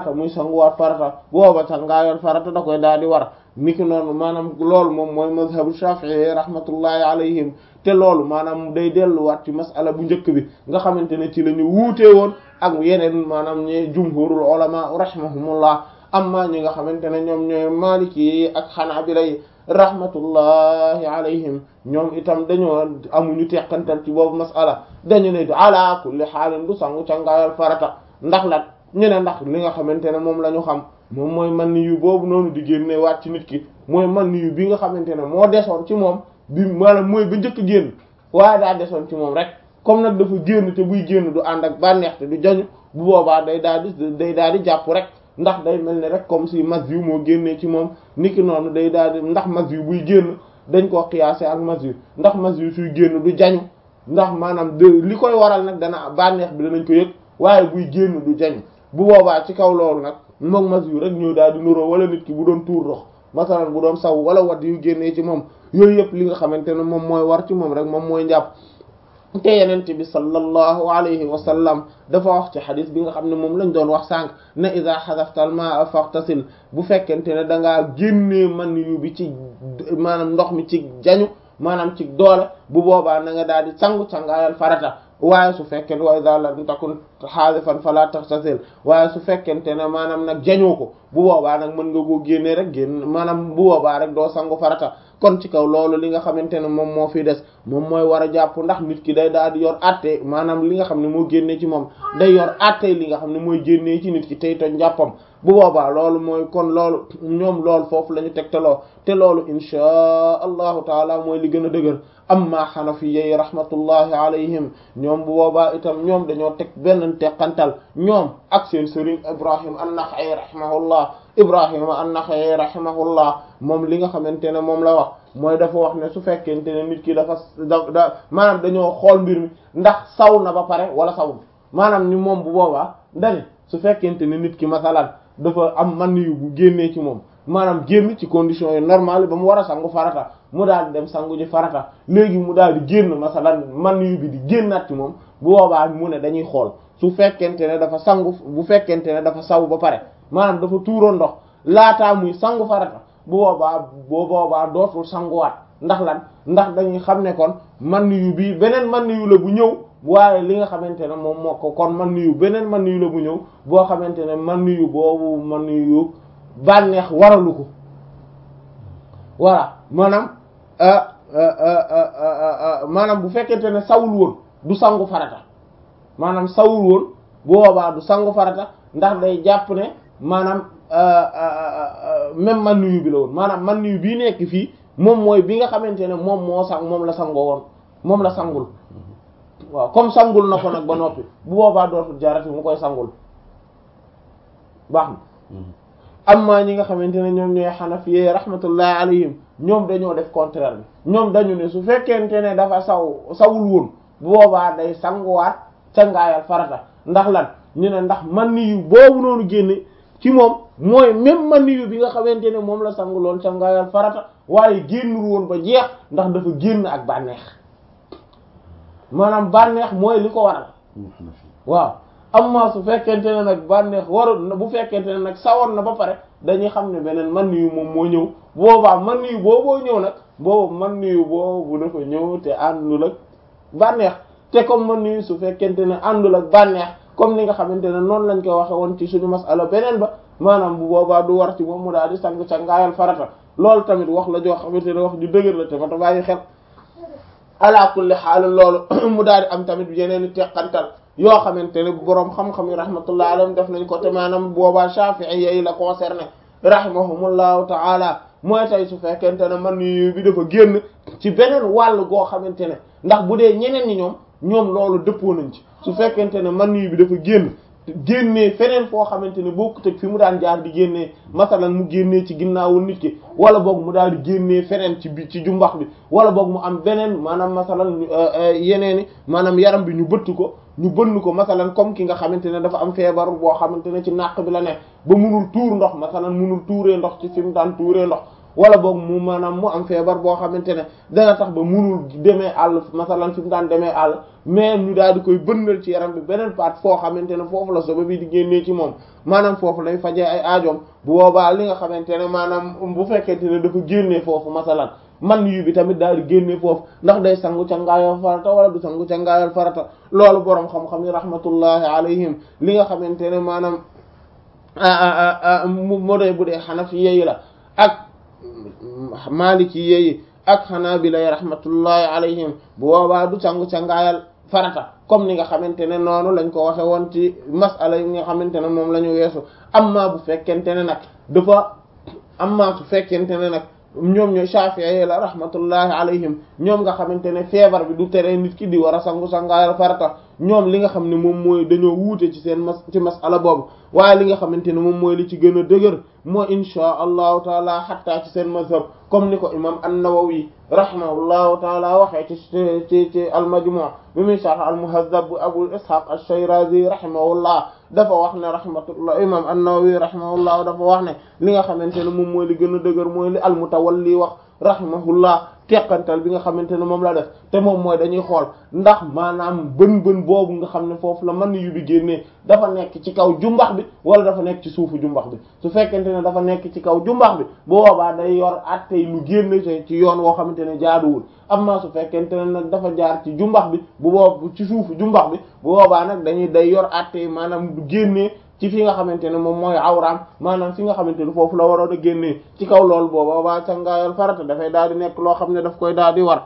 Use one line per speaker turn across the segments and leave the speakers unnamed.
muy sanguwaat farata booba sangaayal farata da koy daal di war niki noonu maanaam loolu moom mooy mazhabu Shafi'i rahmatullahi alayhim te loolu maanaam day delluwaat ci masala bu njëkk bi nga xamante ne ci la ñu wuute woon ak yeneen maanaam ñe jumhurul ulama rahimahumullah amma ñi nga xamante ne ñoom ñooy maliki yi ak xanaabila yi rahmatullahi alayhim ñoom itam dañoo amuñu teqantal ci boobu masala dañu ne ala kulli xaalin du sangu cangaayal farata ndax la ñu ne ndax li nga xamante ne moom la ñu xam moom mooy man yu boobu noonu di génne waat ci nit ki mooy man yu bi nga xamante ne moo desoon ci moom bi maanaam mooy ba njëkk génn waaye daa desoon ci moom rek comme nag dafa génn te buy génn du ànd ak bànneex te du jañu bu boobaa day daal di day daal di jàpp rek ndax day mel ne rek comme si mas yu moo génnee ci moom niki noonu day daal di ndax mas yu buy génn dañ koo xiyaase ak mas yu ndax mas yu suy génn du jañu ndax maanaam de li koy waral nag dana bànneex bi danañ ko yëg waaye buy génn du jañu bu boobaa ci kaw loolu nag moom mas yu rek ñëw daal di nuroo wala nit ki bu doon tuur ndox masalan bu doon saw wala wat yu génnee ci moom yooyu yëpp li nga xamante ne moom mooy war ci moom rek moom mooy njàpp te yenent bi sallallahu alayhi wa sallam dafa wax ci xadis bi nga xam ne moom lañ doon wax sànq ne ida xadafta al ma'a faghtasil bu fekkente ne da ngaa génnee man yu bi ci maanaam ndox mi ci jañu maanaam ci doole bu boobaa na nga daal di sangu cangaayal farata waaye su fekkente wa idha lam takun xaalifan fala taghtasil waaye su fekkente ne maanaam nag jañoo ko bu boobaa nag mën nga koo génnee rek génn maanaam bu boobaa rek doo sangu farata kon ci kaw loolu li nga xamante ne moom moo fi des moom mooy war a jàpp ndax nit ki day daal di yor àtte maanaam li nga xam ne moo génnee ci moom day yor àtte li nga xam ne mooy génnee ci nit ki tey toj njàppam bu boobaa loolu mooy kon loolu ñoom loolu foofu la ñu tegtaloo te loolu inchaa allahu taala mooy li gën a dëgër amma xanafiyyi rahmatullahi alayhim ñoom bu boobaa itam ñoom dañoo teg benn teqantal ñoom ak seen sëriñ ibrahim an-Nakha'i rahimahullah ibrahima an-Nakha'i rahimahullah moom li nga xamante ne moom la wax mooy dafa wax ne su fekkente ne nit ki dafa da da maanaam dañoo xool mbir mi ndax saw na ba pare wala sawul maanaam ni moom bu boobaa dani su fekkente ne nit ki masalan dafa am man yu bu génnee ci moom maanaam génn ci conditions yi normales ba mu war a sangu farata mu daal di dem sangu ji farata léegi mu daal di génn masalan man yu bi di génnaat ci moom bu boobaa mu ne dañuy xool su fekkente ne dafa sangu bu fekkente ne dafa saw ba pare maanaam dafa tuuroo ndox laataa muy sangu farata bu boobaa boo boobaa dootul sanguwaat ndax lan ndax dañuy xam ne kon man yu bi beneen man yu la bu ñëw waaye li nga xamante ne moom moo ko kon man yu beneen man yu la bu ñëw boo xamante ne man yu boobu man yu bànneex waralu ko voilà maanaam maanaam bu fekkente ne sawul woon du sangu farata maanaam sawul woon bu boobaa du sangu farata ndax day jàpp ne maanaam même man yu bi la woon maanaam man yu bii nekk fii moom mooy bi nga xamante ne moom moo sang moom la sangoo woon moom la sangul waaw comme sangul na ko nag ba noppi bu boobaa dootul jarati mu koy sangul baax na amma ñi nga xamante ne ñoom ñooy xanafiyee rahmatullahi alayhim ñoom dañoo def contraire bi ñoom dañu ne su fekkente ne dafa saw sawul woon bu boobaa day sanguwaat cangaayal farata ndax lan ñu ne ndax man yu boobu noonu génne ci moom mooy même man yu bi nga xamante ne moom la sanguloon cangaayal farata waaye génnul woon ba jeex ndax dafa génn ak bànneex maanaam bànneex mooy li ko waral waaw amma su fekkente ne nag bànneex warul bu fekkente ne nag sawoon na ba pare dañuy xam ne beneen man yu moom moo ñëw boobaa man yu booboo ñëw nag boobu man yu boobu dafa ñëw te àndul ak bànneex te comme man yu su fekkente ne àndul ak bànneex comme ni nga xamante ne noonu lañ ko waxe woon ci suñu masala beneen ba maanaam bu boobaa du war ci moom mu daal di sang ca ngaayal farata loolu tamit wax la joo xamante ne wax ju dëgër la te fa ta bàyyi xel ala kulli xaal loolu mu daal di am tamit yeneen i teqantal yoo xamante ne boroom xam-xam yi rahmatullah alayhim def nañ ko te maanaam boobaa Shafi'i yi la concerné rahimahumullahu ta'ala mooy tey su fekkente ne man yu bi dafa génn ci beneen wàll goo xamante ne ndax bu dee ñeneen ñi ñoom ñoom loolu dëppoo nañ ci su fekkente ne man yu bi dafa génn génnee feneen foo xamante ne bokkut ak fi mu daan jaar di génnee masalan mu génnee ci ginnaawu nit ki wala boog mu daal di génnee feneen ci bi ci jumbax bi wala boog mu am beneen maanaam masalan yeneeni maanaam yaram bi ñu bëtt ko ñu bënn ko masalan comme ki nga xamante ne dafa am feebar boo xamante ne ci nàq bi la ne ba munul tuur ndox masalan munul tuuree ndox ci fi mu daan tuuree ndox wala boog mu maanaam mu am feebar boo xamante ne dana tax ba munul demee àll masalan fi mu daan demee àll mais ñu daal di koy bënnal ci yaram bi beneen part foo xamante ne foofu la soba bi di génnee ci moom maanaam foofu lay fajee ay aajoom bu boobaa li nga xamante ne maanaam bu fekkente ne dafa génnee foofu masalan man yu bi tamit daal di génne foofu ndax day sangu ca ngaayal farata wala du sangu ca ngaayal farata loolu boroom xam-xam yi rahmatullahi alayhim li nga xamante ne maanaam mu doy bu dee xanafi yeyi la ak maliki yeyi ak xanaabila yi rahmatullahi alayhim bu boobaa du sangu ca ngaayal farata comme ni nga xamante ne noonu lañ ko waxe woon ci masala yi nga xamante ne moom la ñu weesu amma bu fekkente ne nag dafa amma su fekkente ne nag ñoom ñooy Shafi'i la rahmatullahi alayhim ñoom nga xamante ne feebar bi du tere nit ki di war a sangu sangaayal farata ñoom li nga xam ne moom mooy dañoo wuute ci seen mas ci masala boobu waaye li nga xamante ne moom mooy li ci gën a dëgër moo insha allahu taala xatta ci seen mazhab comme ni ko imam an-Nawawi rahimahullahu taala waxee ci ci ci al-Majmu' bi muy sharh al-Muhazzab bu Abu Ishaq ash-Shirazi rahimahullah dafa wax ne rahmatullah imam an-Nawawi rahimahullah dafa wax ne li nga xamante ne moom mooy li gën a dëgër mooy li al-Mutawalli wax rahimahullah teqantal bi nga xamante ne moom la def te moom mooy dañuy xool ndax maanaam bën bën boobu nga xam ne foofu la mën yu bi génnee dafa nekk ci kaw jumbax bi wala dafa nekk ci suufu jumbax bi su fekkente ne dafa nekk ci kaw jumbax bi bu boobaa day yor attey lu génne ci yoon woo xamante ne jaaduwul amma su fekkente ne nag dafa jaar ci jumbax bi bu boobu ci suufu jumbax bi bu boobaa nag dañuy day yor attey maanaam du génnee ci fi nga xamante ne moom mooy awraam maanaam fi nga xamante ne foofu la waroon a génnee ci kaw loolu booba waa cangaayal farata dafay daal di nekk loo xam ne daf koy daal di war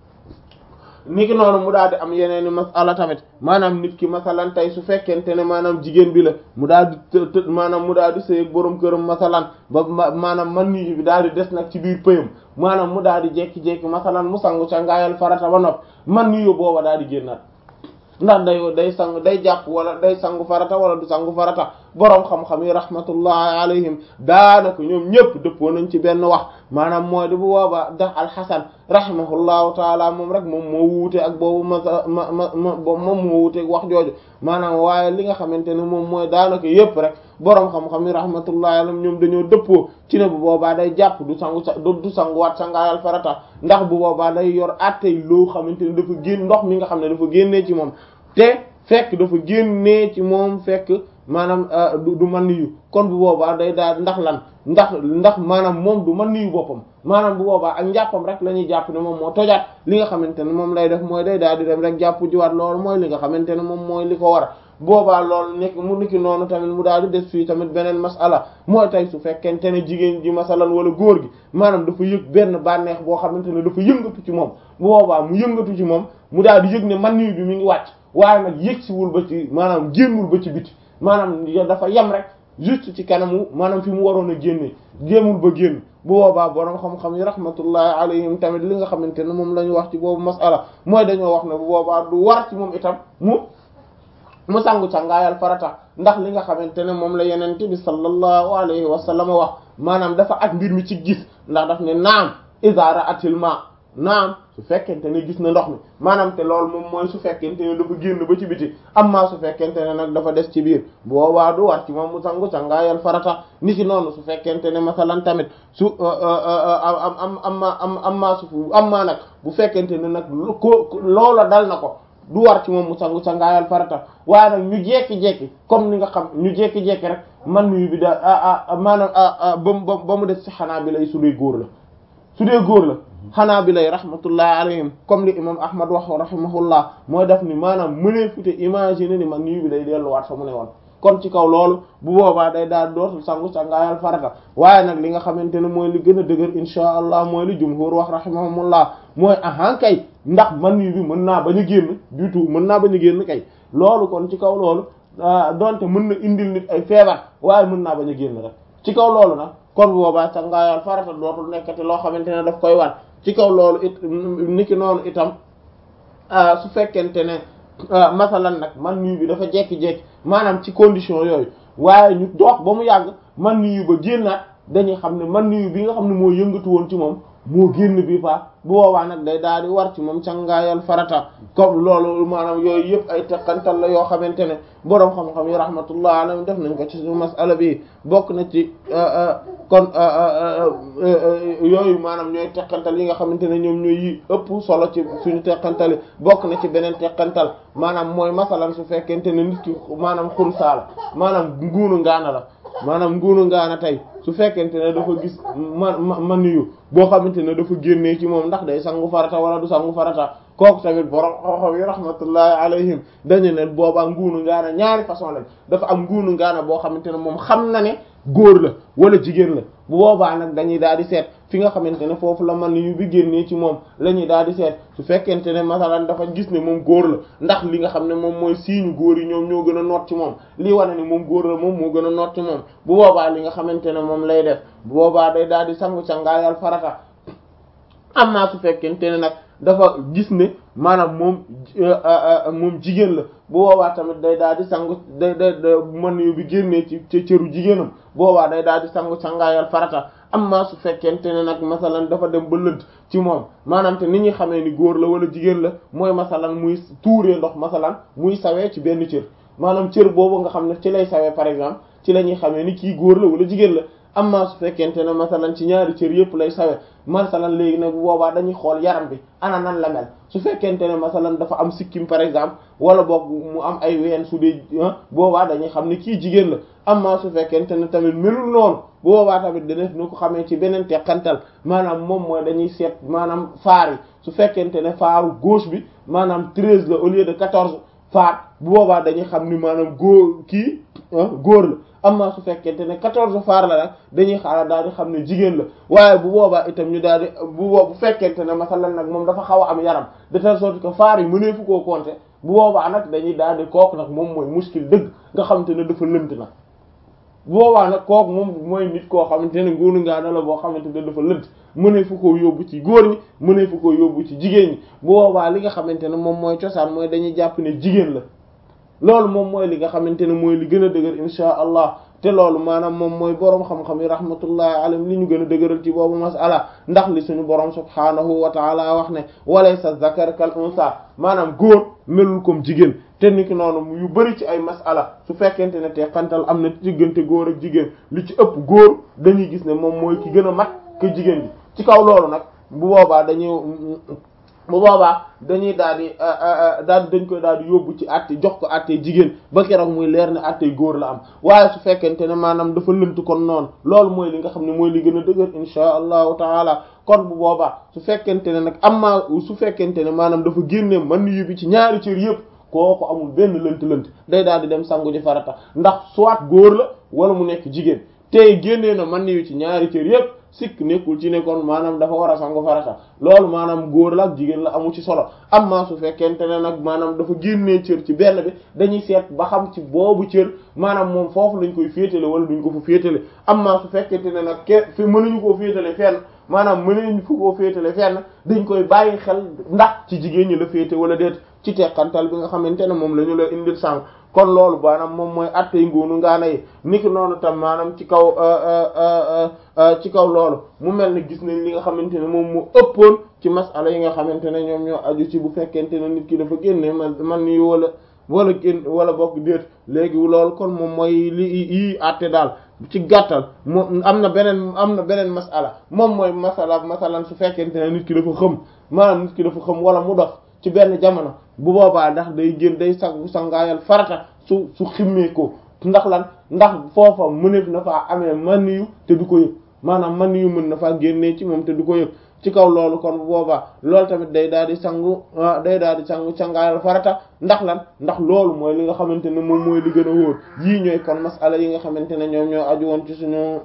niki noonu mu daal di am yeneeni masala tamit maanaam nit ki masalan tey su fekkente ne maanaam jigéen bi la mu daal di të maanaam mu daal di sëy ak boroom këram masalan ba maanaam man nii bi daal di des nag ci biir pëyam maanaam mu daal di jekki-jekki masalan mu sangu cangaayal farata ba nopp man nii booba daal di génnaat ndax day day sangu day jàpp wala day sangu farata wala du sangu farata boroom xam-xam yi rahmatullahi alayhim daanaka ñoom ñëpp dëppoo nañ ci benn wax maanaam mooy di bu boobaa ndax alxasan rahimahullahu taala moom rek moom moo wuute ak boobu ma ma ma moom moo wuute ak wax jooju maanaam waaye li nga xamante ne moom mooy daanaka yëpp rek boroom xam-xam yi rahmatullahi alayhim ñoom dañoo dëppoo ci ne bu boobaa day jàpp du sangu sa du sanguwaat sangaayal farata ndax bu boobaa day yor attey loo xamante ne dafa génn ndox mi nga xam ne dafa génnee ci moom te fekk dafa génnee ci moom fekk maanaam du man niyu kon bu boobaa day daal ndax lan ndax ndax maanaam moom du man niyu boppam maanaam bu boobaa ak njàppam rek la ñuy jàpp ne moom moo tojaat li nga xamante ne moom lay def mooy day daal di dem rek jàpp jiwaat loolu mooy li nga xamante ne moom mooy li ko war boobaa loolu nekk mu niki noonu tamit mu daal di des fii tamit beneen masala mooy tey su fekkente ne jigéen ji masalan wala góor gi maanaam dafa yëg benn bànneex boo xamante ne dafa yëngatu ci moom bu boobaa mu yëngatu ci moom mu daal di yëg ne man niyu bi mi ngi wàcc waaye nag yëg siwul ba ci maanaam génnul ba ci biti maanaam dafa yem rek juste ci kanamu maanaam fi mu waroon a génne jéemul ba génn bu boobaa borom xam-xam yi rahmatullahi alayhim tamit li nga xamante ne moom la ñu wax ci boobu masala mooy dañoo wax ne bu boobaa du war ci moom itam mu mu sangu cangaayal farata ndax li nga xamante ne moom la yenente bi sallallahu alayhi wa sallam wax maanaam dafa ak mbir mi ci gis ndax daf ne naam iza ra'atil ma naam su fekkente ne gis na ndox mi maanaam te loolu moom mooy su fekkente ne dafa génn ba ci biti amma su fekkente ne nag dafa des ci biir boobaa du war ci moom mu sangu cangaayal farata ni ki noonu su fekkente ne masalan tamit su am am amma am amma su amma nag bu fekkente ne nag ko loola dal na ko du war ci moom mu sangu sangaayal farata waaye nag ñu jekki-jekki comme ni nga xam ñu jekki-jekki rek man nuyu bi da ah maanaam ba ba mu des ci xanaa bi lay su dee góor la su dee góor la xanaa bi lay rahmatullahi alayhim comme li imam ahmad wax rahimahullah mooy def ni maanaam mënee fute imaginer ni man nuyu bi day delluwaat fa mu ne woon kon ci kaw loolu bu boobaa day daal dootul sangu sangaayal farata waaye nag li nga xamante ne mooy li gën a dëgër insha allah mooy li jumhur wax rahimahumullah mooy ahan kay ndax man yu bi mën naa bañ a génn du tout mën naa bañ a génn kay loolu kon ci kaw loolu donte mën na indil nit ay feebar waaye mën naa bañ a génn rek ci kaw loolu nag kon bu boobaa sangaayal farata dootul nekkati loo xamante ne daf koy war ci kaw loolu it niki noonu itam su fekkente ne masalan nag man nuyu bi dafa jekki-jekki maanaam ci condition yooyu waaye ñu dox ba mu yàgg man nuyu ba génnaat dañuy xam ne man nuyu bi nga xam ne moo yëngatu woon ci moom moo génn bi fa bu boobaa nag day daal di war ci moom cangaayal farata comme loolu maanaam yooyu yëpp ay teqantal la yoo xamante ne boroom xam-xam yi rahmatullah alayhim def nañ ko ci su masala bi bokk na ci kon yooyu maanaam ñooy teqantal yi nga xamante ne ñoom ñooy yi ëpp solo ci suñu teqantali bokk na ci beneen teqantal maanaam mooy masalan su fekkente ne nit ki maanaam xunsaa la maanaam nguunu ngaana la maanaam nguunu ngaana tey su fekkente ne dafa gis man man yu boo xamante ne dafa génnee ci moom ndax day sangu farata wala du sangu farata kooku tamit borom xoxo yi rahmatullahi alayhim dañu ne boobaa nguunu ngaana ñaari façon lañ dafa am nguunu ngaana boo xamante ne moom xam na ne góor la wala jigéen la bu boobaa nag dañuy daal di seet fi nga xamante ne foofu la man yu bi génnee ci moom la ñuy daal di seet su fekkente ne masalan dafa gis ne moom góor la ndax li nga xam ne moom mooy siiñu góor yi ñoom ñoo gën a noot ci moom lii wane ne moom góor la moom moo gën a noot ci moom bu boobaa li nga xamante ne moom lay def bu boobaa day daal di sangu cangaayal farata amma su fekkente ne nag dafa gis ne maanaam moom moom jigéen la bu boobaa tamit day daal di sangu day day mën yu bi génnee ci ci cëru jigéenam boobaa day daal di sangu sangaayal farata amma su fekkente ne nag masalan dafa dem ba lënt ci moom maanaam te ni ñuy xamee ni góor la wala jigéen la mooy masalan muy tuuree ndox masalan muy sawee ci benn cër maanaam cër boobu nga xam ne ci lay sawee par exemple ci la ñuy xamee ni kii góor la wala jigéen la amma su fekkente ne masalan ci ñaari cër yëpp lay sawe masalan léegi nag bu boobaa dañuy xool yaram bi ana nan la mel su fekkente ne masalan dafa am sikkim par exemple wala boog mu am ay ween su dee boobaa dañuy xam ne kii jigéen la amma su fekkente ne tamit melul noonu bu boobaa tamit dana nu ko xamee ci beneen teqantal maanaam moom mooy dañuy seet maanaam faar yi su fekkente ne faaru gauche bi maanaam treize la au lieu de quatorze faar bu boobaa dañuy xam ni maanaam góor kii góor la amma su fekkente ne quatorze faar la nag dañuy xaaral daal di xam ne jigéen la waaye bu boobaa itam ñu daal di bu boobu bu fekkente ne masalan nag moom dafa xaw a am yaram de telle sorte que faar yi mënee fu koo compter bu boobaa nag dañuy daal di kooku nag moom mooy muskil dëgg nga xamante ne dafa lënt nag bu boobaa nag kooku moom mooy nit koo xamante ne nguunu ngaa na la boo xamante ne dafa lënt mënee fu koo yóbbu ci góor ñi mënee fu koo yóbbu ci jigéen ñi bu boobaa li nga xamante ne moom mooy cosaan mooy dañuy jàpp ne jigéen la loolu moom mooy li nga xamante ne mooy li gën a dëgër insha allah te loolu maanaam moom mooy boroom xam-xam yi rahmatullahi alayhim li ñu gën a dëgëral ci boobu masala ndax li suñu boroom subhaanahu wa taala wax ne walaysa zakar kal unsa maanaam góor melul comme jigéen te niki noonu yu bari ci ay masala su fekkente ne te xantal am na diggante góor ak jigéen li ci ëpp góor dañuy gis ne moom mooy ki gën a mat que jigéen bi ci kaw loolu nag bu boobaa dañuy bu boobaa dañuy daal di daal dañ koy daal di yóbbu ci àtte jox ko àtte jigéen ba keroog muy leer ne àtte góor la am waaye su fekkente ne maanaam dafa lënt kon noonu loolu mooy li nga xam ne mooy li gën a dëgër insha allahu taala kon bu boobaa su fekkente ne nag amma su fekkente ne maanaam dafa génne man yu bi ci ñaari cër yëpp kooku amul benn lënt-lënt day daal di dem sangu ji farata ndax soit góor la wala mu nekk jigéen tey génnee na man yu ci ñaari cër yëpp sikk nekkul ci ne kon maanaam dafa war a sangu farata loolu maanaam góor la ak jigéen la amu ci solo amma su fekkente ne nag maanaam dafa génnee cër ci benn bi dañuy seet ba xam ci boobu cër maanaam moom foofu lañ koy féetale wala duñ ko fa féetale amma su fekkente ne nag ke fi mënuñu koo féetale fenn maanaam mënuñu fu koo féetale fenn dañ koy bàyyi xel ndax ci jigéen ñi la féete wala déet ci teqantal bi nga xamante ne moom la ñu la indil sànq kon loolu maanaam moom mooy attey nguunu ngaana yi niki noonu tam maanaam ci kaw ci kaw loolu mu mel ne gis nañ li nga xamante ne moom mu ëppoon ci masala yi nga xamante ne ñoom ñoo aju ci bu fekkente ne nit ki dafa génne man man ni wala wala génn wala bokk déet léegi loolu kon moom mooy li yi atte daal ci gàttal moom am na beneen am na beneen masala moom mooy masala masalan su fekkente ne nit ki dafa xëm maanaam nit ki dafa xëm wala mu dof ci benn jamono bu boobaa ndax day génn day sangu sangaayal farata su su ximmee ko ndax lan ndax foofa mëneef na faa amee maniyu te du ko yëg maanaam maniyu mën na faa génnee ci moom te du ko yëg ci kaw loolu kon bu boobaa loolu tamit day daal di sangu day daal di sangu sangaayal farata ndax lan ndax loolu mooy li nga xamante ne moom mooy li gën a wóor yii ñooy kon masala yi nga xamante ne ñoom ñoo aju woon ci suñu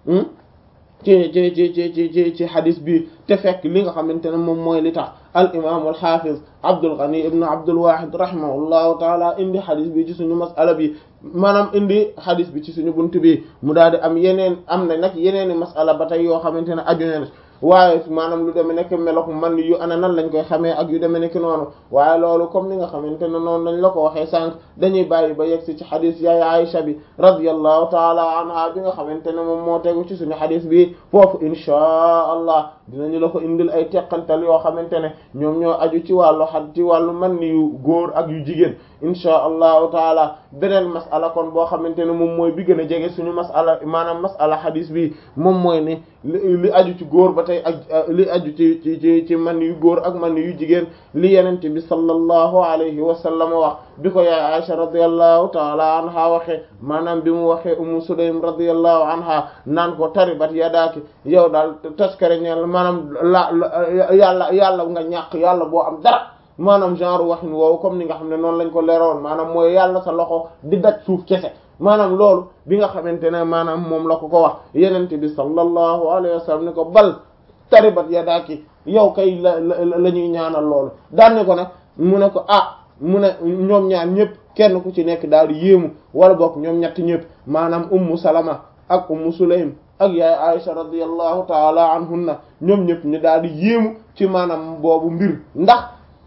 ci ci ci ci ci ci ci xadis bi te fekk li nga xamante ne moom mooy li tax al imam al hafiz Abdul Ghani ibn Abdul Wahid rahimahullahu taala indi xadis bi ci suñu masala bi maanaam indi xadis bi ci suñu bunt bi mu daal di am yeneen am na nag yeneeni masala ba tey yoo xamante ne aju na waaye maanaam lu demee nekk melok man yu ana nan lañ koy xamee ak yu demee nekk noonu waaye loolu comme ni nga xamante ne noonu lañ la ko waxee sànq dañuy bàyyi ba yegg si ci xadis yaay Aisha bi radiyallahu taala anha bi nga xamante ne moom moo tegu ci suñu xadis bi foofu inchaa allah dinañu la ko indil ay teqantal yoo xamante ne ñoom ñoo aju ci wàllu xad ci wàllu man ni yu góor ak yu jigéen inchaa allahu taala beneen masala kon boo xamante ne moom mooy bi gën a jege suñu masala maanaam masala xadis bi moom mooy ne li aju ci góor ba tey ak li aju ci ci ci ci man yu góor ak man yu jigéen li yenente bi sallallahu alayhi wa sallam wax bi ko yaay Aisha radiyallahu taala anha waxee maanaam bi mu waxee Ummu Sulaym radiyallahu anha naan ko taribat yadaaki yow daal taskare ñeel maanaam la yàlla yàlla nga ñàkk yàlla boo am dara maanaam genre waxin woowu comme ni nga xam ne noonu lañ ko leeroon maanaam mooy yàlla sa loxo di daj suuf kese maanaam loolu bi nga xamante ne maanaam moom la ko ko wax yenente bi sallallahu alayhi wa sallam ne ko bal taribat yadaaki yow kay la la ñuy ñaanal loolu daan ne ko nag mu ne ko ah mu ne ñoom ñaar ñëpp kenn ku ci nekk daal di yéemu wala bokk ñoom ñett ñëpp maanaam ummu salama ak ummu sulaym ak yaay aisha radiyallahu taala anhunna ñoom ñëpp ñu daal di yéemu ci maanaam boobu mbir ndax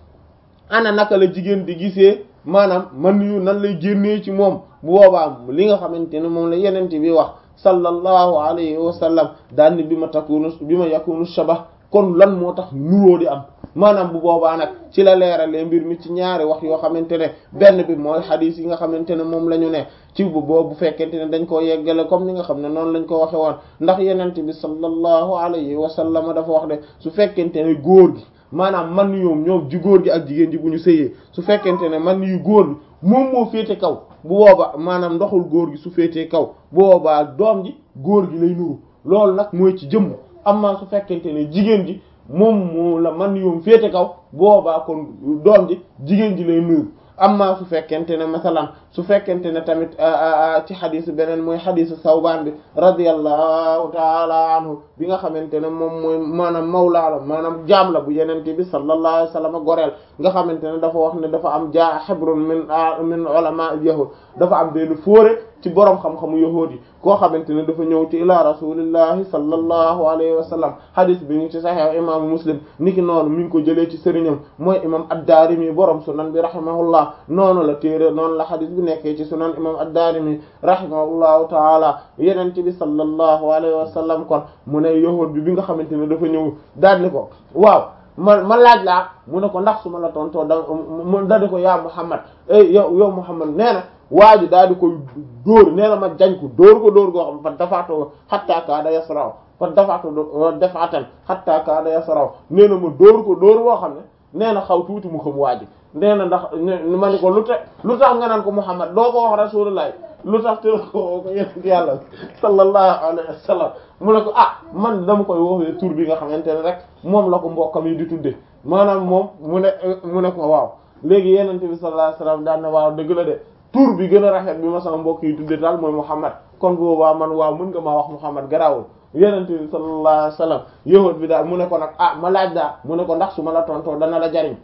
ana naka la jigéen di gisee maanaam man yu nan lay génnee ci moom bu boobaa li nga xamante ne moom la yenente bi wax sallallahu alayhi wa sallam daal ni bi ma takunu bi ma yakunu shabah kon lan moo tax nuróo di am maanaam bu boobaa nag ci la leeralee mbir mi ci ñaari wax yoo xamante ne benn bi mooy xadiis yi nga xamante ne moom la ñu ne ci bu boobu bu fekkente ne dañ koo yeggale comme ni nga xam ne noonu lañ ko waxe woon ndax yenente bi sallallahu alayhi wa sallam dafa wax de su fekkente ne góor gi maanaam man yoom ñoom ji góor gi ak jigéen ji bu ñu sëyee su fekkente ne man yu góor gi moom moo féete kaw bu boobaa maanaam ndoxul góor gi su féetee kaw bu boobaa doom ji góor gi lay nuru loolu nag mooy ci jëmm amma su fekkente ne jigéen ji moom moo la man yoom féete kaw boobaa kon doom ji jigéen ji lay nuru amma su fekkente ne masalan su fekkente ne tamit ci xadis beneen mooy xadisu sawbaan bi radiyallahu taala anhu bi nga xamante ne moom mooy maanaam mawlaa la maanaam jaam la bu yenente bi sallallahu alayhi wasallam goreel nga xamante ne dafa wax ne dafa am jaa xibrun min min ulama al yahud dafa am benn fóore ci boroom xam-xamu yahuud yi koo xamante ne dafa ñëw ci ila rasulillahi sallallahu alayhi wa sallam hadith bi ngi ci sahih imaamu muslim niki noonu mi ngi ko jëlee ci sëriñam mooy imam ad-Daarimi boroom sunan bi rahimahullah noonu la téere noonu la hadith bi nekkee ci sunan imam ad-Daarimi rahimahullahu taala yenente bi sallallahu alayhi wa sallam kon mu ne yahuud bi bi nga xamante ne dafa ñëw daal ni ko waaw ma ma laaj laa mu ne ko ndax su ma la tontoo da mu dadi ko yaa Muhammad ey yow yow Muhammad nee na waa ji daal di koy dóor nee na ma jañ ko dóor ko dóor goo xam fa dafaatoo xattaa kaada yasraw fa dafaatu defaatan xattaa kaada yasraw nee na ma dóor ko dóor boo xam ne nee na xaw tuuti mu xam waa ji nee na ndax ma ni ko lu te lu tax nga naan ko Muhammad doo ko wax rasulullah lu tax te ko ko yonent yàlla sallallahu alayhi wa sallam mu ne ko ah man dama koy woowee tur bi nga xamante ne rek moom la ko mbokkam yi di tudde maanaam moom mu ne mu ne ko waaw léegi yonent bi sallallahu alayhi wa sallam daan ne waaw dëgg la de tur bi gën a rafet bi ma sama mbokk yi tudde daal mooy Muhammad kon boobaa man waaw mën nga maa wax Muhammad garaawul yonent bi sallallahu alayhi wa sallam yahud bi daal mu ne ko nag ah ma laaj daal mu ne ko ndax su ma la tontoo dana la jariñ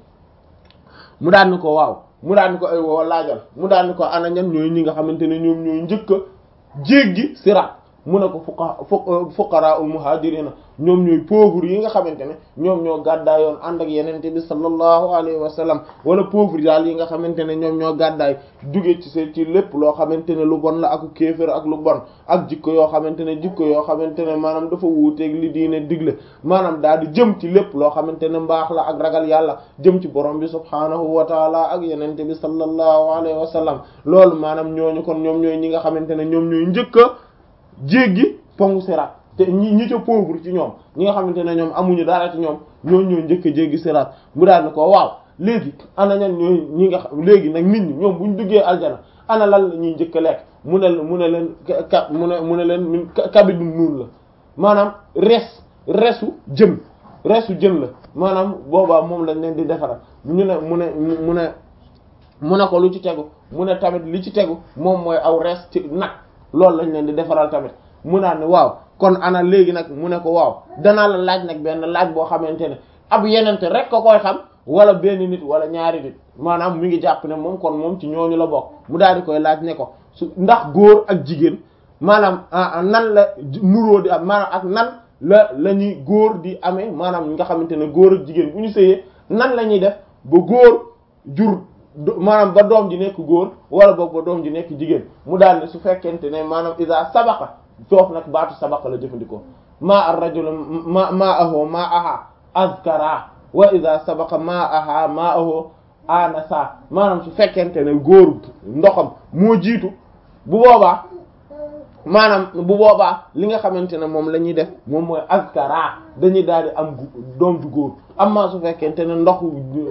mu daan ni ko waaw mu daan ni ko ay woo laajal mu daan ni ko ana ñan ñooy ñi nga xamante ne ñoom ñooy njëkk a jéggi siraat mu ne ko fuqa fuqara ul muhajirina ñoom ñooy pauvre yi nga xamante ne ñoom ñoo gàddaay yoon ànd ak yenente bi sallallahu alayhi wa sallam wala pauvre daal yi nga xamante ne ñoom ñoo gàddaay jóge ci seen ci lépp loo xamante ne lu bon la ak kéefër ak lu bon ak jikko yoo xamante ne jikko yoo xamante ne maanaam dafa wuuteeg li diine digle maanaam daal di jëm ci lépp loo xamante ne mbaax la ak ragal yàlla jëm ci borom bi subhaanahu wa taala ak yenente bi sallallahu alayhi wa sallam loolu maanaam ñooñu kon ñoom ñooy ñi nga xamante ne ñoom ñooy njëkk a jéggi pongu siraat te ñi ñi ca pauvre ci ñoom ñi nga xamante ne ñoom amuñu dara ci ñoom ñoo ñoo njëkk a jéggi siraat mu daal ni ko waaw léegi ana ñan ñooy ñi nga xam léegi nag nit ñi ñoom buñ duggee aljana ana lan la ñuy njëkk a lekk mu ne mu ne leen ka mu ne mu ne leen kabidu nuun la maanaam res resu jën resu jën la maanaam boobaa moom lañ leen di defaral ñu ne mu ne mu ne mu ne ko lu ci tegu mu ne tamit li ci tegu moom mooy aw res ci nag loolu lañ leen di defaral tamit mu naan ne waaw kon ana léegi nag mu ne ko waaw danaa la laaj nag benn laaj boo xamante ne ab yenente rek ko koy xam wala benn nit wala ñaari nit maanaam mi ngi jàpp ne moom kon moom ci ñooñu la bokk mu daal di koy laaj ne ko su ndax góor ak jigéen maanaam nan la nuróo di am maanaam ak nan la la ñuy góor di amee maanaam nga xamante ne góor ak jigéen bu ñu sëyee nan la ñuy def ba góor jur maanaam ba doom ji nekk góor wala boog ba doom ji nekk jigéen mu daal ne su fekkente ne maanaam isa sabaqa foofu nag baatu sabaqa la jëfandikoo maa ar-rajul ma ma'ahu ma'aha azkara wa idha sabaqa ma'aha ma'ahu anasa maanaam su fekkente ne góor ndoxam moo jiitu bu boobaa maanaam bu boobaa li nga xamante ne moom la ñuy def moom mooy azkara dañuy daal di am doom ju góor amma su fekkente ne ndoxu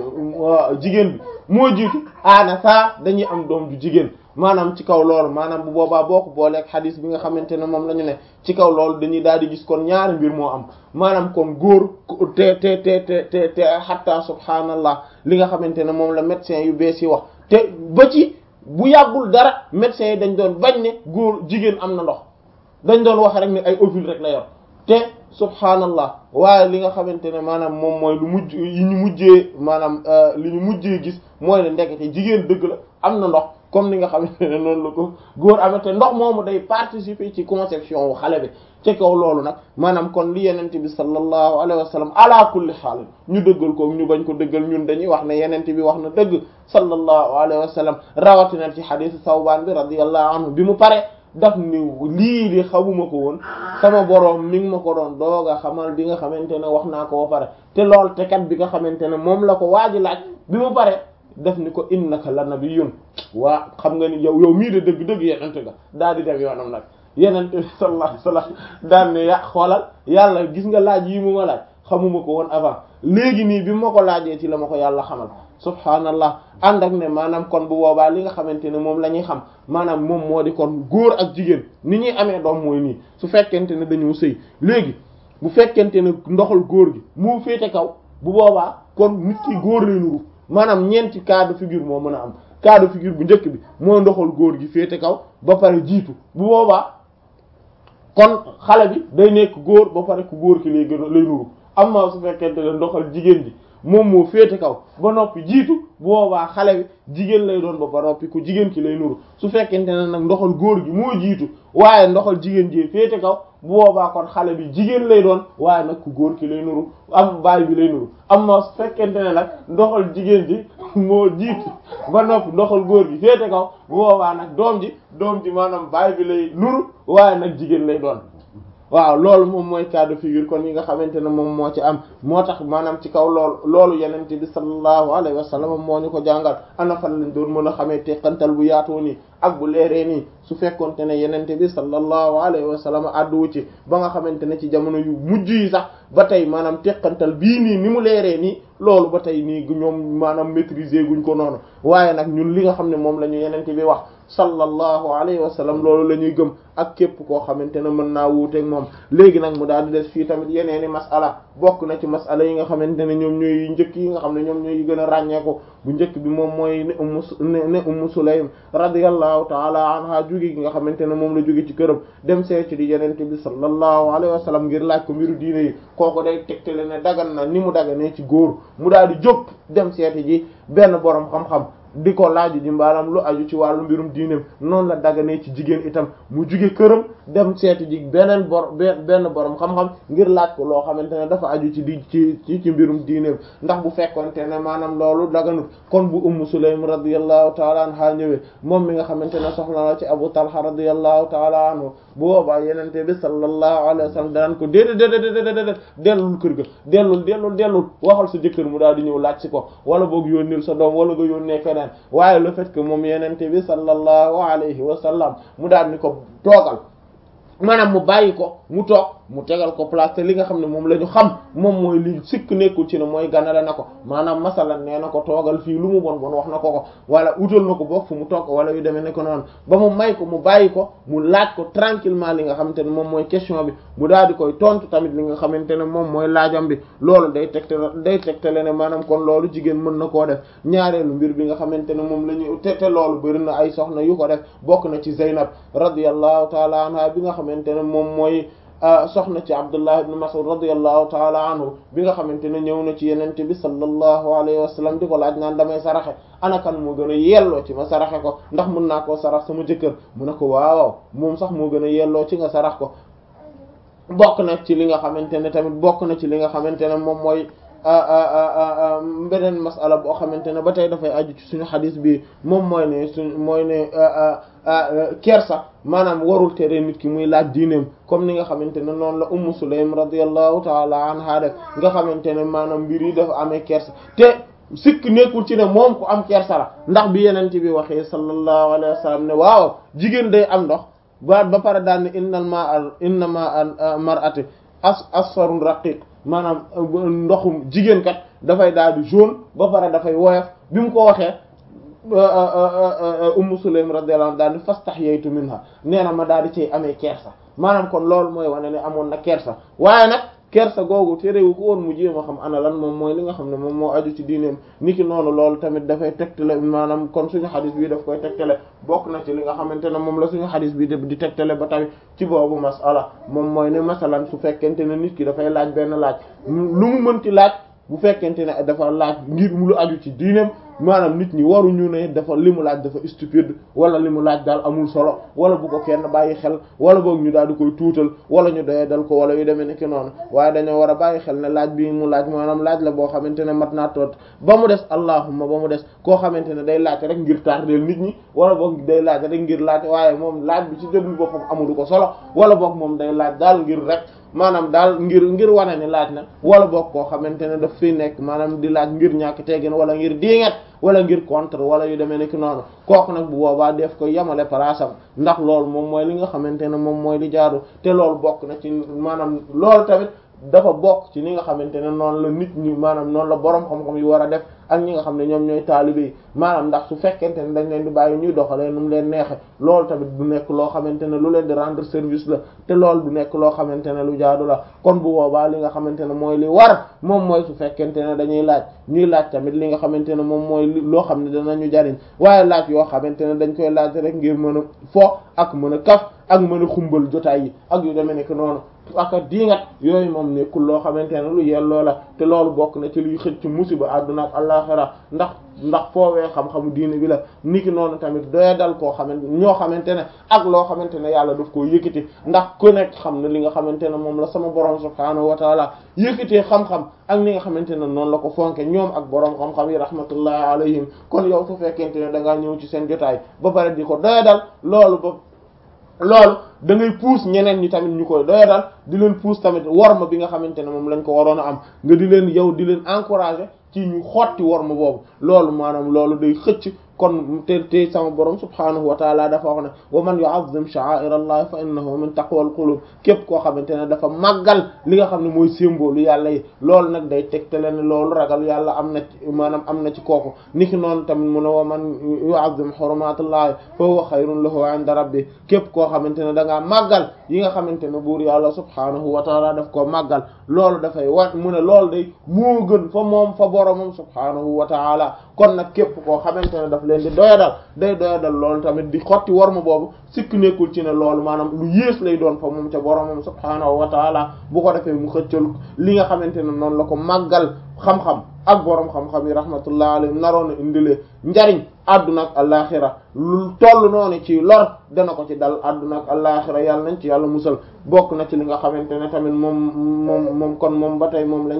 jigéen bi moo jiitu anasa dañuy am doom ju jigéen maanaam ci kaw loolu maanaam bu boobaa boo ko booleeg xadis bi nga xamante ne moom la ñu ne ci kaw loolu dañuy daal di gis kon ñaari mbir moo am maanaam kon góor te te te te te te hatta subhaanallah li nga xamante ne moom la médecin yu bees yi wax te ba ci bu yàggul dara médecin yi dañ doon bañ ne góor jigéen am na ndox dañ doon wax rek ne ay ovule rek la yor te subhaanallah waaye li nga xamante ne maanaam moom mooy lu mujj yi ñu mujjee maanaam li ñu mujjee gis mooy ne ndekete jigéen dëgg la am na ndox comme ni nga xamante ne noonu la ko góor amee te ndox moomu day participer ci conception wu xale bi ci kaw loolu nag maanaam kon li yenente bi sallallahu alayhi wa sallam ala kulli xaal ñu dëggal ko ñu bañ ko dëggal ñun dañuy wax ne yenente bi wax na dëgg sallallahu alayhi wa sallam rawatina ci xadiis Sawbaan bi radiyallahu anhu bi mu pare daf ni lii di xamuma ko woon sama boroom mi ngi ma ko doon dooga xamal bi nga xamante ne wax naa ko ba pare te lool te kat bi nga xamante ne moom la ko waaji laaj bi mu pare def ni ko innaka la nabiyyun waa xam nga ni yow yow mii de dëgg-dëgg yenente nga daal di dem yoonam nag yenente bi sallallahu alayhi wasallam daal ne ya xoolal yàlla gis nga laaj yi mu ma laaj xamuma ko woon avant léegi nii bi ma ko laajee ci la ma ko yàlla xamal subhaanallah ànd ak ne maanaam kon bu boobaa li nga xamante ne moom la ñuy xam maanaam moom moo di kon góor ak jigéen ni ñuy amee doom mooy nii su fekkente ne dañoo sëy léegi bu fekkente ne ndoxal góor gi moo féete kaw bu boobaa kon nit ki góor lay nuru maanaam ñeenti cas de figure moo mën a am cas de figure bu njëkk bi mooy ndoxal góor gi féete kaw ba pare jiitu bu boobaa kon xale bi day nekk góor ba pare ku góor ki lay gën lay nuru amma su fekkente ne ndoxal jigéen ji moom moo féete kaw ba noppi jiitu bu boobaa xale bi jigéen lay doon ba ba noppi ku jigéen ki lay nuru su fekkente ne nag ndoxal góor gi moo jiitu waaye ndoxal jigéen ji féete kaw bu boobaa kon xale bi jigéen lay doon waaye nag ku góor ki lay nuru am baay bi lay nuru amma su fekkente ne nag ndoxal jigéen ji moo jiitu ba noppi ndoxal góor gi féete kaw bu boobaa nag doom ji doom ji maanaam baay bi lay nuru waaye nag jigéen lay doon waaw loolu moom mooy cas de figure kon yi nga xamante ne moom moo ci am moo tax maanaam ci kaw loolu loolu yenente bi sallallahu alayhi wa sallam moo ñu ko jàngal ana fan lañ doon mën a xamee teqantal bu yaatoo nii ak bu leeree nii su fekkonte ne yenente bi sallallahu alayhi wa sallam àdduwu ci ba nga xamante ne ci jamono yu mujj yi sax ba tey maanaam teqantal bii nii ni mu leeree nii loolu ba tey nii ñoom maanaam maîtriser guñ ko noonu waaye nag ñun li nga xam ne moom la ñu yenente bi wax sallallahu alayhi wa sallam loolu la ñuy gëm ak képp koo xamante ne mën naa wuuteeg moom léegi nag mu daal di des fii tamit yeneeni masala bokk na ci masala yi nga xamante ne ñoom ñooy njëkk yi nga xam ne ñoom ñooy gën a ràññeeku bu njëkk bi moom mooy ne ummu ne ummu sulaym radiyallahu taala anha jóge gi nga xamante ne moom la jóge ci këram dem seeti di yenente bi sallallahu alayhi wa sallam ngir laaj ko mbiru diine yi kooku day tegtale ne dagan na ni mu daganee ci góor mu daal di jóg dem seeti ji benn borom xam-xam di ko laaju ji mbaalam lu aju ci wàllu mbirum diineem noonu la daganee ci jigéen itam mu juge këram dem seeti ji beneen bor benn borom xam-xam ngir laaj ko loo xamante ne dafa aju ci di ci ci ci mbirum diineem ndax bu fekkonte ne maanaam loolu daganut kon bu ummu sulaym radiyallahu taala anha ñëwee moom mi nga xamante ne soxla la ci abu talha radiyallahu taala anhu bu boobaa yenente bi sallallahu alayhi wa sallam danaan ko déedéet déedéet déedéet dellul kër ga dellul dellul dellul waxal sa jëkkër mu daal di ñëw laaj si ko wala boog yónnil sa doom wala nga yónnee keneen waaye le fait que moom yenente bi sallallahu alayhi wa sallam mu daal ni ko toogal maanaam mu bàyyi ko mu toog mu tegal ko place te li nga xam ne moom la ñu xam moom mooy li sikk nekkul ci ne mooy ganale na ko maanaam masalan nee na ko toogal fii lu mu bon bon wax na ko ko wala utal na ko boog fu mu toog wala yu demee ne ko noonu ba mu may ko mu bàyyi ko mu laaj ko tranquillement li nga xamante ne moom mooy question bi mu daal di koy tontu tamit li nga xamante ne moom mooy laajam bi loolu day tegtale day tegtale ne maanaam kon loolu jigéen mën na koo def ñaareelu mbir bi nga xamante ne moom la ñu te te loolu bëri na ay soxna yu ko def bokk na ci Zeynab radiyallahu taala anha bi nga xamante ne moom mooy soxna ci Abdullah ibn Mas'ud radiyallahu taala anhu bi nga xamante ne ñëw na ci yenente bi sallallahu alayhi wa sallam di ko laaj naan damay saraxe ana kan moo gën a yelloo ci ma saraxe ko ndax mën naa koo sarax sama jëkkër mu ne ko waaw moom sax moo gën a yelloo ci nga sarax ko bokk na ci li nga xamante ne tamit bokk na ci li nga xamante ne moom mooy beneen masala boo xamante ne ba tey dafay aju ci suñu xadis bi moom mooy ne suñ mooy ne kersa maanaam warul tere nit ki muy laaj diineem comme ni nga xamante ne noonu la ummu sulaym radiyallahu taala anha def nga xamante ne maanaam mbir yi dafa amee kersa te sikk nekkul ci ne moom ku am kersa la ndax bi yeneen bi waxee sallallahu alayhi wa sallam ne waaw jigéen day am ndox ba ba pare daal ne innal ma inna ma mar'ati as asfarun raqiq maanaam ndoxum jigéen kat dafay daal di jaune ba pare dafay woyof bi mu ko waxee ummu sulaym radiyallahu anha daal di fastahyaytu minha nee na ma daal di cay amee kersa maanaam kon loolu mooy wane ne amoon na kersa waaye nag kersa googu terewu ko woon mu jéem a xam ana lan moom mooy li nga xam ne moom moo aju ci diineem niki noonu loolu tamit dafay tegtale maanaam kon suñu xadis bi daf koy tegtale bokk na ci li nga xamante ne moom la suñu xadis bi di tegtale ba tamit ci boobu masala moom mooy ne masalan su fekkente ne nit ki dafay laaj benn laaj lu mu mënti laaj bu fekkente ne dafa laaj ngir mu lu aju ci diineem maanaam nit ñi waruñu ne dafa li mu laaj dafa stupide wala li mu laaj daal amul solo wala bu ko kenn bàyyi xel wala boog ñu daal di koy tuutal wala ñu doyee dal ko wala yu demee nekk noonu waaye dañoo war a bàyyi xel ne laaj bi mu laaj maanaam laaj la boo xamante ne mat naa toot ba mu des allahumma ba mu des koo xamante ne day laaj rek ngir tardeel nit ñi wala boog day laaj rek ngir laaj waaye moom laaj bi ci jëmmi boppam amul ko solo wala boog moom day laaj daal ngir rek maanaam daal ngir ngir wane ne laaj na wala boog koo xamante ne daf fiy nekk maanaam di laaj ngir ñàkk teggin wala ngir diingat wala ngir contre wala yu demee nekk noonu kooku nag bu boobaa def ko yemale palaasam ndax loolu moom mooy li nga xamante ne moom mooy li jaadu te loolu bokk na ci maanaam loolu tamit dafa bokk ci li nga xamante ne noonu la nit ñi maanaam noonu la boroom xam-xam yi war a def ak ñi nga xam ne ñoom ñooy taalibe yi maanaam ndax su fekkente ne dañ leen di bàyyi ñuy doxalee nu mu leen neexe loolu tamit du nekk loo xamante ne lu leen di rendre service la te loolu du nekk loo xamante ne lu jaadu la kon bu boobaa li nga xamante ne mooy li war moom mooy su fekkente ne dañuy laaj ñuy laaj tamit li nga xamante ne moom mooy loo xam ne danañu jariñ waaye laaj yoo xamante ne dañ koy laaj rek ngir mën a fo ak mën a kaf ak mën a xumbal jotaay yi ak yu demee nekk noonu ak diingat yooyu moom nekkul loo xamante ne lu yelloo la te loolu bokk na ci luy xëcc musiba àdduna ak àllaxira ndax ndax foowee xam-xamu diine bi la niki noonu tamit doya dal koo xamante ñoo xamante ne ak loo xamante ne yàlla daf koo yëkkati ndax ku nekk xam ne li nga xamante ne moom la sama borom subhaanahu wa taala yëkkatee xam-xam ak li nga xamante ne noonu la ko fonke ñoom ak borom xam-xam yi rahmatullahi alayhim kon yow su fekkente ne da ngaa ñëw ci seen jotaay ba pare di ko doya dal loolu ba loolu da ngay puus ñeneen ñi tamit ñu koy doyadal di leen puus tamit worma bi nga xamante ne moom lañ ko waroon a am nga di leen yow di leen encourager ci ñu xotti worma boobu loolu maanaam loolu day xëcc kon te te sama borom subhaanahu wa taala dafa wax ne wa man yu'azzim sha'a'ir allah fa innahu min taqwal qulub képp koo xamante ne dafa màggal li nga xam ne mooy symbole yàlla yi loolu nag day tegtale ne loolu ragal yàlla am na ci maanaam am na ci kooku niki noonu tamit mu ne wa man yu'azzim hurumatullahi fa huwa khayrun lahu 'inda rabbi képp koo xamante ne da ngaa màggal yi nga xamante ne buur yàlla subhaanahu wa taala daf koo màggal loolu dafay wa mu ne loolu day moo gën fa moom fa boromam subhaanahu wa taala kon nag képp koo xamante ne daf leen di doyadal day doyadal loolu tamit di xotti worma boobu sikk nekkul ci ne loolu maanaam lu yées lay doon fa moom ca boromam subhaanahu wa taala bu ko defee mu xëccal li nga xamante ne noonu la ko màggal xam-xam ak borom xam-xam yi rahmatullah alayhim naroon a indilee njariñ àdduna ak alaxira lu toll noonu ci lor dana ko ci dal àdduna ak alaxira yàlla nañ ci yàlla musal bokk na ci li nga xamante ne tamit moom moom moom kon moom ba tey moom lañ